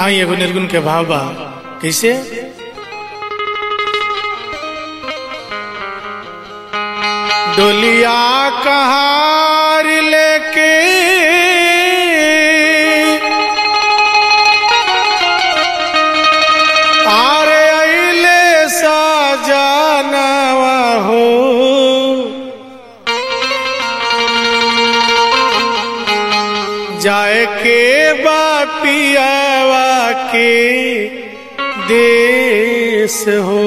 आई एगो निर्गुण के भाव बा कैसे डोलिया कहार लेके आरे अइले सजनवा हो जाए के बापियावा के देश हो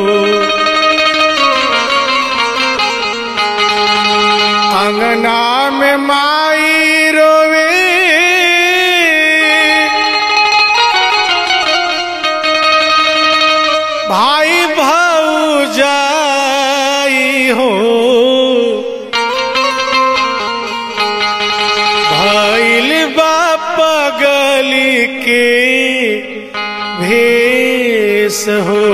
अंगना में माई रोवे भाई भौजाई हो भैल बाप गली के भेष हो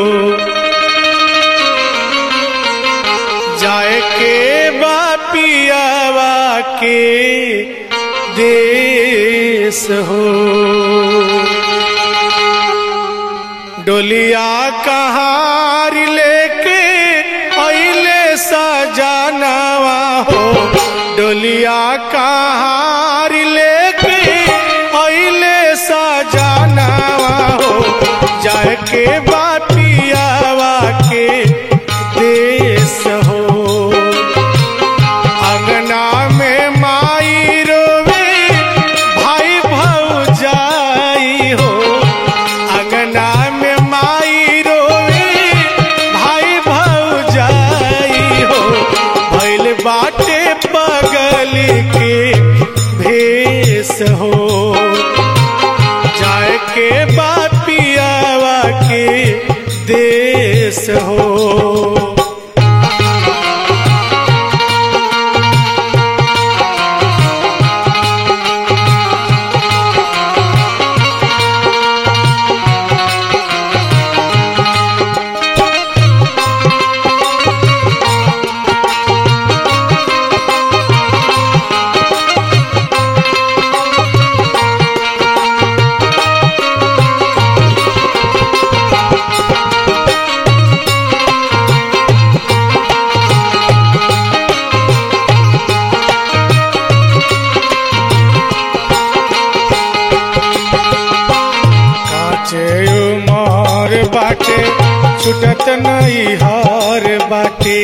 जाए के बापियावा के देश हो डोलिया कहार लेके अइले सजनवा हो डोलिया कहार लेके अइले सजनवा हो जाए के बापियावा के देश हो अंगना में माई रोवे भाई भौजाई हो अंगना में माई रोवे भाई भौजाई हो भैल बाटे पगल के भेष हो जाए के बापियावा के देश हो काचे उमर बाटे छुटत नहीं हार बाटे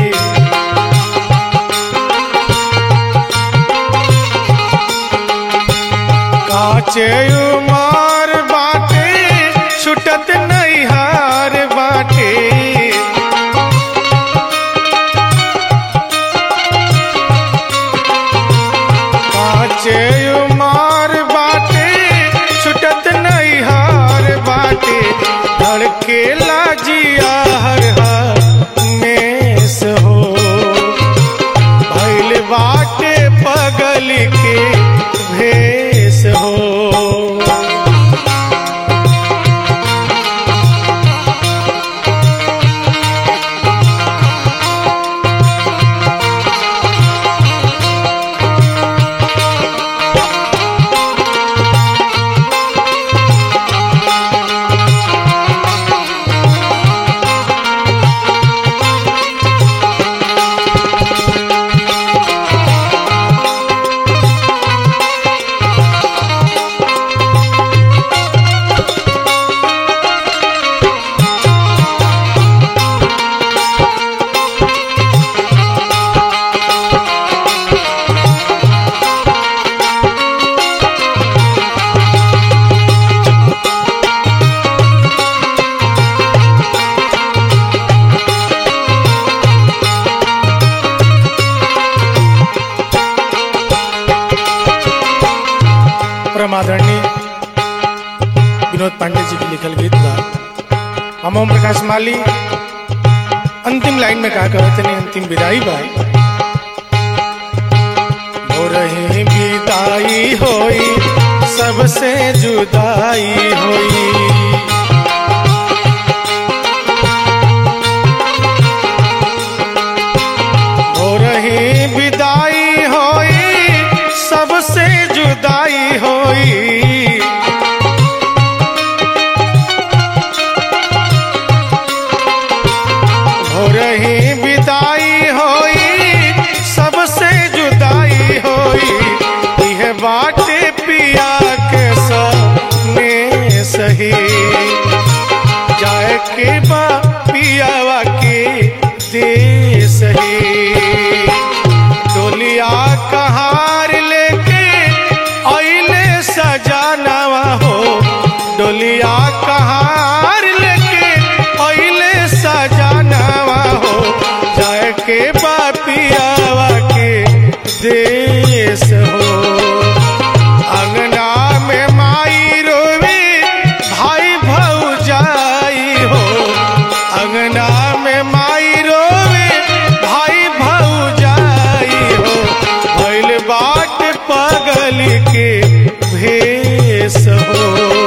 काचे उमर बाटे छुटत नहीं हार बाटे काचे उमर बाटे छुटत नहीं हार बाटे धड़के लाजिया हर मेस हो भैल बाटे पगल के भेष हो परम आदरणीय विनोद पांडे जी की लिखल गीत बा हम ओम प्रकाश माली अंतिम लाइन में कहा कहते नहीं अंतिम विदाई बा हो रही विदाई होई सबसे जुदाई होई हो रही विदाई होई सबसे जुदाई होई हो